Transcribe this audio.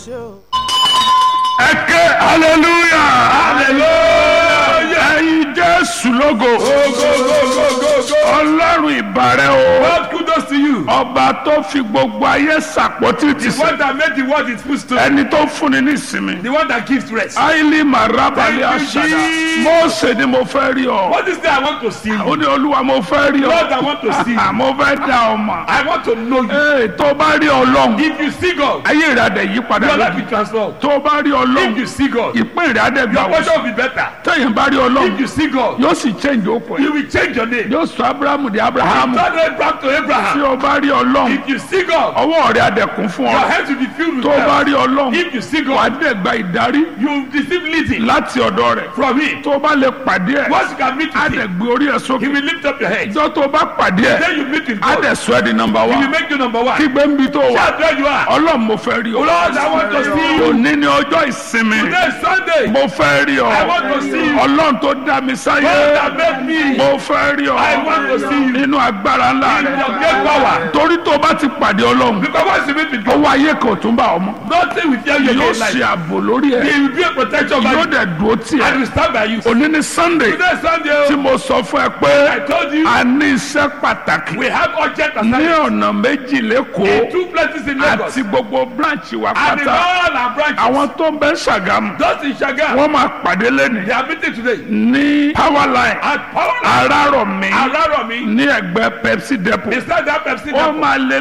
ṣe o. ẹ ké hallelujah hallelujah ẹyin jésù lógo ọlọ́run ìbàrẹ̀ o God kudos to you. ọba tó fi gbogbo ayé sàpótì ti The sè one that made the world its footstool. ẹni tó fúnni ní ìsinmi The one that gives rest. áìlì màrábàlì Thank you, àṣàdá Jesus. mọ́ọ̀sẹ̀ ni mo fẹ́ rí ọ What is that I want to see ó you? ní olúwa mo fẹ́ rí ọ Lord, I want to see you. mo fẹ́ dá ọ mọ̀ I want to know you. ee tó bá rí ọlọ́run If you see God, ayé rẹ̀ adẹ̀ yí padà your life lójú will transform. tó bá rí If ọlọ́run you see God, ìpín rẹ̀ adẹ̀ gbà your wọ́n portion will be better. tẹ̀yìn bá rí ọlọ́run If you see God, yóò sì change okùn ẹ̀ you will change your name. yóò sọ abrahamu di abrahamu Turn Abraham to tí Abraham. o bá rí ọlọ́run If you see God, ọwọ́ rẹ̀ adẹ̀kùn fún your ọ hands will be filled with tó o bá wealth. rí ọlọ́run If you see wà á God, dẹ̀ gba ìdarí you will receive leading láti ọ̀dọ̀ rẹ̀ from Him. tó o bá lè pàdé ẹ̀ Once you can meet á with dẹ̀ Him, gbé orí ẹ̀ He sókè will lift up your head. ìjọ tó o bá pàdé ẹ̀ Then you meet with á God. dẹ̀ sọ ẹ́ di nọmba He wa will make you number one. kí gbẹ́ńbí tó wà Shout where you are. ọlọ́run mo fẹ́ rí ọ Lord, I want to see you. òní ni ọjọ́ ìsinmi Today is Sunday. mo fẹ́ rí ọ I want to see you. ọlọ́run tó dá mi sáyé God that made me. mo fẹ́ rí ọ I want to see you. nínú agbára ńlá In rẹ̀ your great power. torí tó o bá ti pàdé ọlọ́run Because once you meet with God, ọwọ́ ayé kan ò tún bá ọmọ nothing will tell you yóò again ṣe like ààbò lórí ẹ He will be a protection by yóò you. dẹ̀ dúró tì And ẹ́ will stand by you. òní ni sunday Today is Sunday. tí oh. mo sọ fún ẹ I pé told you a ní iṣẹ́ pàtàkì we have urgent ní assignments ọ̀nà méjì in lẹ́kọ̀ọ́ two places in Lagos. àti gbogbo branch wa And in pátá all our branches. àwọn tó ń bẹ ṣàgámù Those in Shaga. wọ́n máa pàdé lẹ́nu They are meeting today. ní power line At Power arárọ̀mí Araromi. ní ẹgbẹ́ pepsi depot Beside that Pepsi ó depot. máa lé